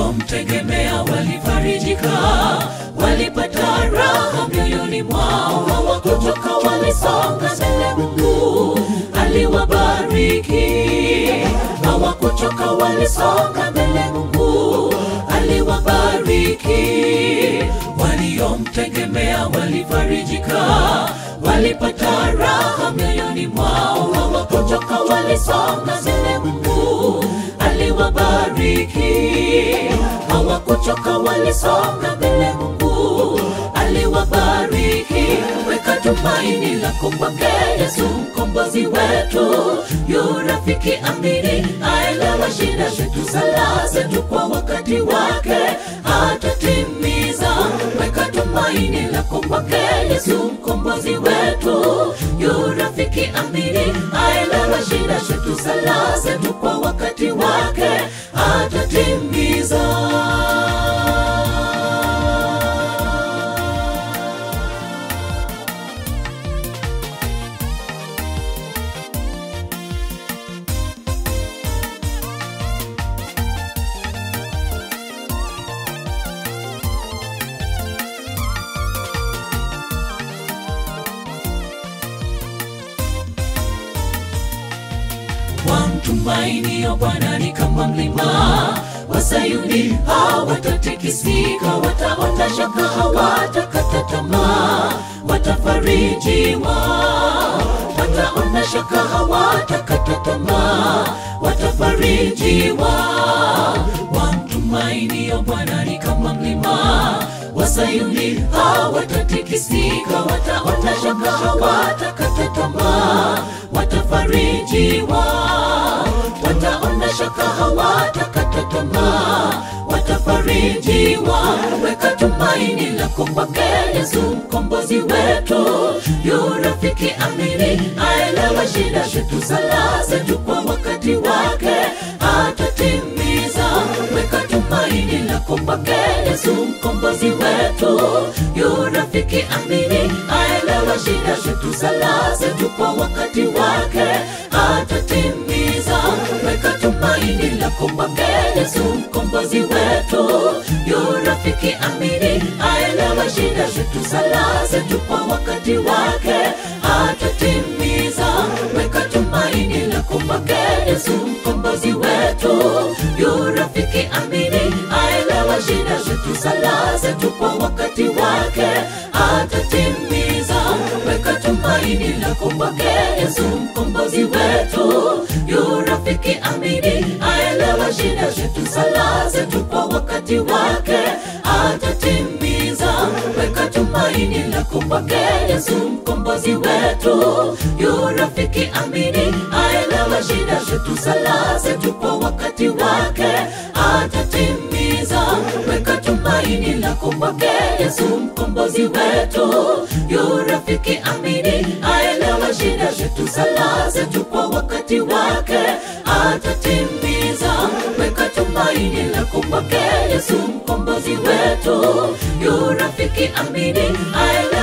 waliomtegemea walifarijika, walipata raha mioyoni mwao, hawakuchoka, walisonga mbele. Mungu aliwabariki, hawakuchoka, walisonga mbele. Mungu aliwabariki, waliomtegemea walifarijika, walipata raha mioyoni mwao, hawakuchoka, walisonga mbele. Mungu aliwabariki, hawakuchoka, walisonga mbele. Mungu aliwabariki. Weka tumaini lako kwake Yesu, mkombozi wetu, yu rafiki amini, aelewa shida zetu, sala zetu kwa wakati wake atatimiza. Weka tumaini lako kwake Yesu, mkombozi wetu, yu rafiki amini, aelewa shida zetu, sala zetu kwa wakati wake atatimiza. wamtumainio Bwana ni kama mlima wa Sayuni, hawatatikisika, wataona shaka, hawatakata tamaa, watafarijiwa, wataona shaka, hawatakata tamaa, watafarijiwa. Wamtumainio Bwana ni kama mlima wa Sayuni, hawatatikisika, wataona shaka, hawatakata tamaa, watafarijiwa, wataona shaka, hawatakata tamaa, watafarijiwa. Weka tumaini lako kwake Yesu, mkombozi wetu, yu rafiki amini, aelewa shida zetu, sala zetu kwa wakati wake atatimiza. Weka tumaini lako kwake Yesu, mkombozi wetu, yu rafiki amini, aelewa shida zetu, sala zetu kwa wakati wake atatimiza. Weka tumaini lako kwake Yesu, mkombozi wetu, yu rafiki amini, aelewa shida zetu, sala zetu kwa wakati wake atatimiza. Weka tumaini lako kwake Yesu, mkombozi wetu, yu rafiki amini, aelewa shida zetu, sala zetu kwa wakati wake atatimiza. Weka tumaini lako kwake Yesu, mkombozi wetu, yu rafiki amini, aelewa shida zetu, sala zetu kwa wakati wake atatimiza. Weka tumaini lako kwake Yesu, mkombozi wetu, yu rafiki amini, aelewa shida zetu, sala zetu kwa wakati wake atatimiza. Weka tumaini lako kwake Yesu, mkombozi wetu, yu rafiki amini, aelewa shida zetu, sala zetu kwa wakati wake atatimiza. Weka tumaini lako kwake Yesu, mkombozi wetu, yu rafiki amini, aelewa